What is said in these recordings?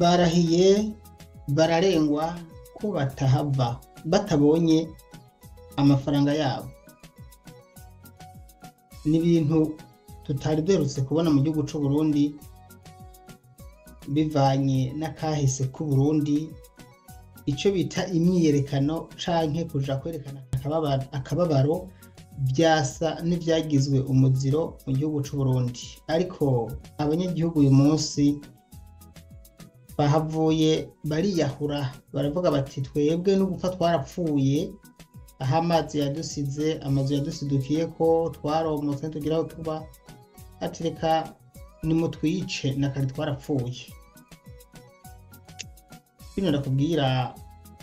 barahiye bararengwa ko batahava batabonye amafaranga yabo ni ibintu tutari duherutse kubona mu gihugu c'u Burundi bivanye n'akahise k'u Burundi ico bita imyiyerekano canke kuja kwerekana akababaro, akababaro vyasa n'ivyagizwe umuziro mu gihugu c'u Burundi ariko abanyagihugu uyu munsi bahavuye bariyahura baravuga bati twebwe no gupfa twarapfuye aho amazi yadusize amazu yadusidukiye ko twaromotse ntitugira aho tuba ati reka nimutwice na kare twarapfuye bino ndakubwira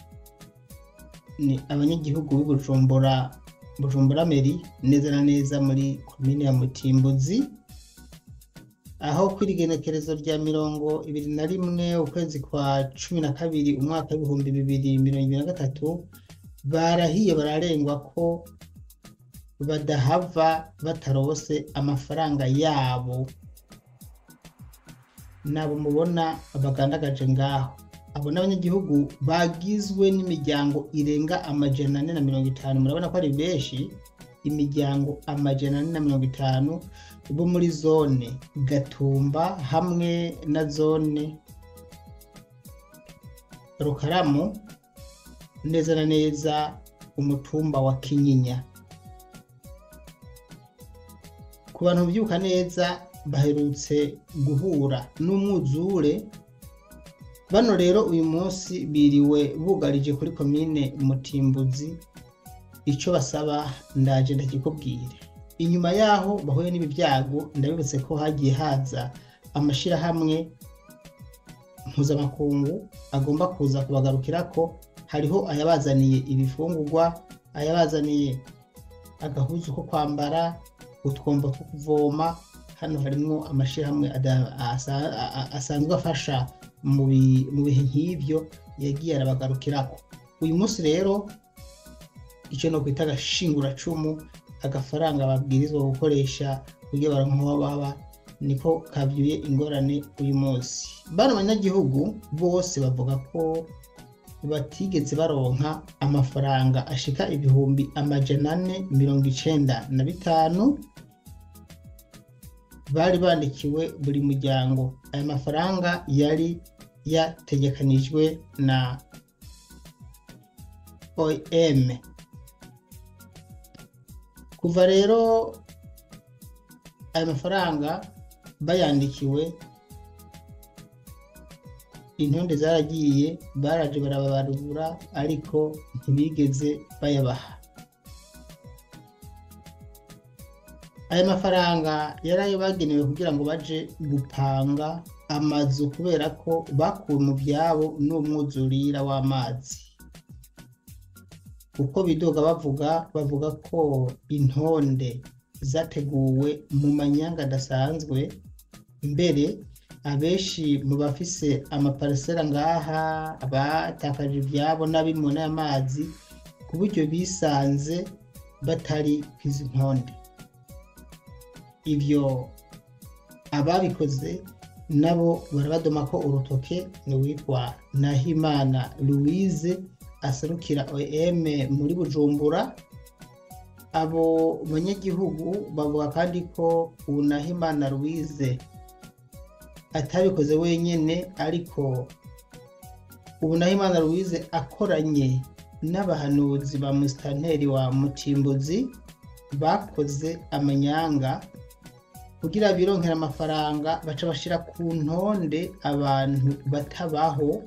ni abanyagihugu b'i Bujumbura Bujumbura Meri neza na neza muri komine ya Mutimbuzi aho kuri igenekerezo rya mirongo ibiri na rimwe ukwezi kwa cumi na kabiri umwaka w'ibihumbi bibiri mirongo ibiri na gatatu barahiye bararengwa ko badahava batarose amafaranga yabo nabo mubona bagandagaje ngaho abo n'abanyagihugu bagizwe n'imiryango irenga amajana ane na mirongo itanu murabona ko ari benshi imiryango amajana ane na mirongo itanu bo muri zone gatumba hamwe na zone rukaramu neza na neza umutumba wa kinyinya ku bantu byuka neza baherutse guhura n'umwuzure bano rero uyu munsi biriwe bugarije kuri komine mutimbuzi icyo basaba ndaje ndakikubwire inyuma yaho bahuye n'ibi byago ndabibutse ko hagiye haza amashyirahamwe mpuzamakungu agomba kuza kubagarukira ko hariho ayabazaniye ibifungurwa ayabazaniye agahuzu ko kwambara utwombo two kuvoma hano harimo amashyirahamwe asanzwe afasha mu bihe nk'ibyo yagiye arabagarukirako uyu munsi rero icyo no kwita agashinguracumu agafaranga babwirizwa gukoresha kugira baronke aho baba niko kabyuye ingorane uyu munsi bano banyagihugu bose bavuga ko batigeze baronka amafaranga ashika ibihumbi amajana ane mirongo icenda na bitanu bari bandikiwe buri muryango aya mafaranga yari yategekanijwe na OM kuva rero aya mafaranga bayandikiwe intonde zaragiye baraje barababarura ariko ntibigeze bayabaha aya mafaranga yari ayo bagenewe kugira ngo baje gupanga amazu kubera ko bakuwe mu byabo n'umwuzurira w'amazi uko bidoga bavuga bavuga ko intonde zateguwe mu manyanga adasanzwe mbere abenshi mu bafise amaparisera ngaha abatakaje ibyabo n'abimwe n'amazi ku buryo bisanze batari ku izi ntonde ibyo ababikoze nabo barabadoma ko urutoke ni uwitwa nahimana louise aserukira om muri bujumbura abo banyagihugu bavuga kandi ko ubu nahimana louise atabikoze wenyine ariko ubu nahimana louise akoranye n'abahanuzi ba musitanteri wa mutimbuzi bakoze amanyanga kugira bironkera amafaranga baca bashira ku ntonde abantu batabaho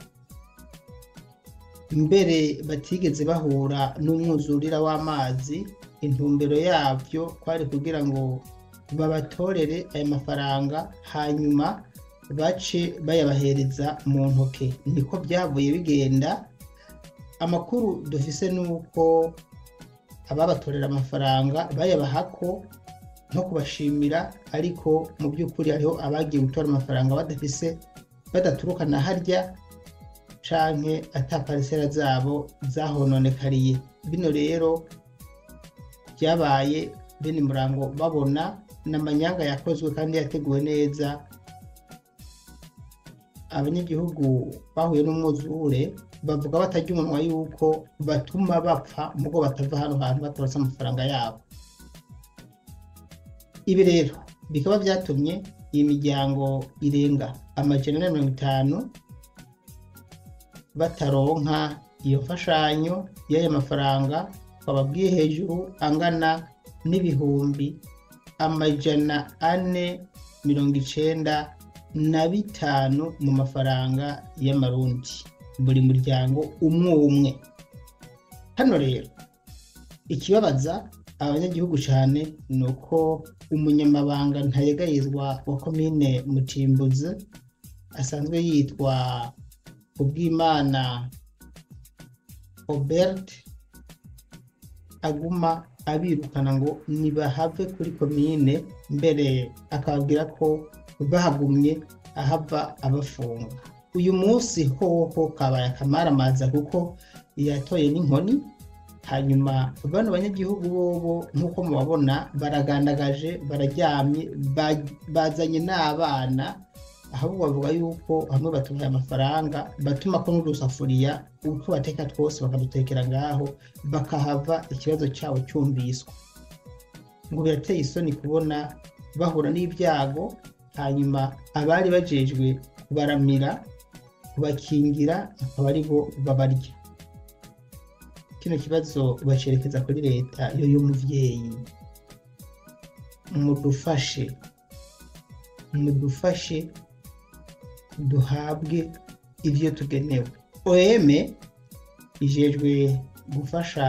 mbere batigeze bahura n'umwuzurira w'amazi intumbero yabyo kwari kugira ngo babatorere aya mafaranga hanyuma bace bayabahereza mu ntoke niko byavuye bigenda amakuru dufise ni uko ababatorera amafaranga bayabahako nko kubashimira ariko mu by'ukuri hariho abagiye gutora amafaranga badafise badaturuka na harya canke ata parisera zabo zahononekariye bino rero byabaye bene murango babona n'amanyanga yakozwe kandi yateguwe neza abanyagihugu bahuye n'umwuzure bavuga batarya umunwa yuko batuma bapfa mugo batava hano hantu batabatse amafaranga yabo ibi rero bikaba byatumye iyi miryango irenga amajana na mirongo itanu bataronka iyo mfashanyo y'aya mafaranga twababwiye hejuru angana n'ibihumbi amajana ane mirongo icenda na bitanu mu mafaranga y'amarundi buri muryango umwe umwe hano rero ikibabaza abanyagihugu cyane ni uko umunyamabanga ntayegayizwa wa komine mutimbuzi asanzwe yitwa ubwimana obert aguma abirukana ngo nibahave kuri komine mbere akababwira ko bahagumye ahava abafunga uyu munsi hoho kabaye akamaramaza kuko yatoye n'inkoni hanyuma bano banyagihugu bobo nk'uko mubabona baragandagaje bararyamye bazanye n'abana ahubwo bavuga yuko hamwe batumiye amafaranga batuma ko n'udusafuriya uko bateka twose bakadutekera ngaho bakahava ikibazo cyabo cyumviswa ngo birateye isoni kubona bahura n'ibyago hanyuma abari bajejwe kubaramira kubakingira akaba ari bo babarya kino kibazo bacerekeza kuri leta yo y'umuvyeyi mudufashe mudufashe duhabwe ibyo tugenewe oem ijejwe gufasha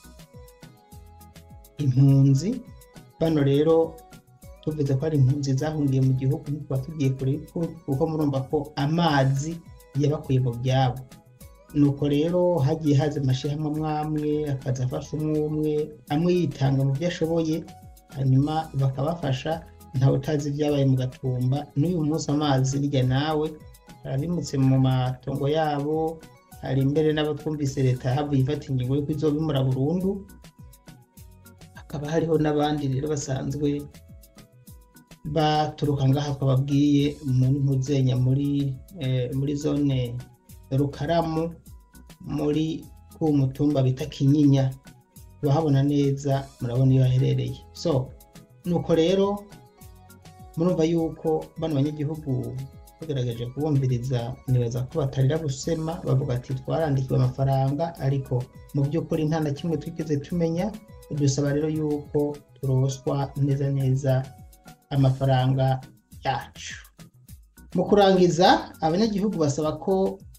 impunzi bano rero tuvuze ko ari impunzi zahungiye mu gihugu ntituba tugiye kure kuko murumva ko amazi yabakuye mu byabo nuko rero hagiye haza amashyirahamwe amwamwe akaza afasha umwe umwe amwe yitanga mu byo ashoboye hanyuma bakabafasha ntawe utazi ibyabaye mu gatumba n'uyu munsi amazi nijya nawe arabimutse mu matongo yabo hari imbere n'abo twumvise leta havuye ifata ingingo y'uko izobimura burundu hakaba hariho n'abandi rero basanzwe baturuka ngaha twababwiye muri mpuzenya muri muri zone rukaramu muri ku mutumba bita kinyinya bahabona neza murabona iyo haherereye so nuko rero murumva yuko bano banyagihugu bagaragaje kubumviriza nibaza ko batarira gusema bavuga ati twarandikiwe amafaranga ariko mu by'ukuri nta na kimwe twigeze tumenya dusaba rero yuko turoswa neza neza amafaranga yacu mu kurangiza abanyagihugu basaba ko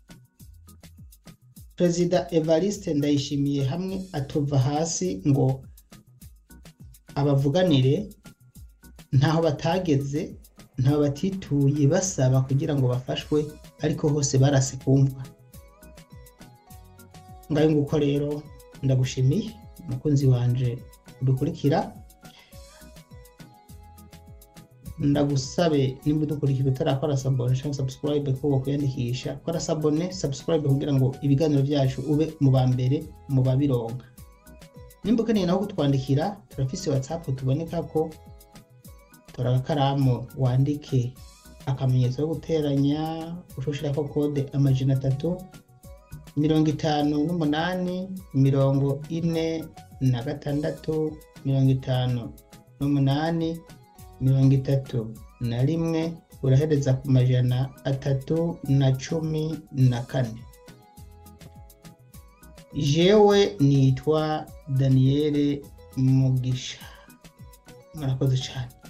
perezida evariste ndayishimiye hamwe atova hasi ngo abavuganire ntaho batageze ntaho batituye basaba kugira ngo bafashwe ariko hose barase kumva ngayo nguko rero ndagushimiye umukunzi wanje udukurikira ndagusabe nimba udukurikira utarakora sabone cyangwa subscribe ko wakwiyandikisha kora sabone subscribe kugira ngo ibiganiro byacu ube mu ba mbere mu babironka nimba ukeneye naho kutwandikira turafise whatsapp tuboneka ko tora agakaramu wandike akamenyetso ko guteranya ushushirako kode amajana atatu mirongo itanu n'umunani mirongo ine na gatandatu mirongo itanu n'umunani mirongo itatu na rimwe urahereza ku majana atatu na cumi na kane jewe nitwa daniyeli mugisha murakoze cyane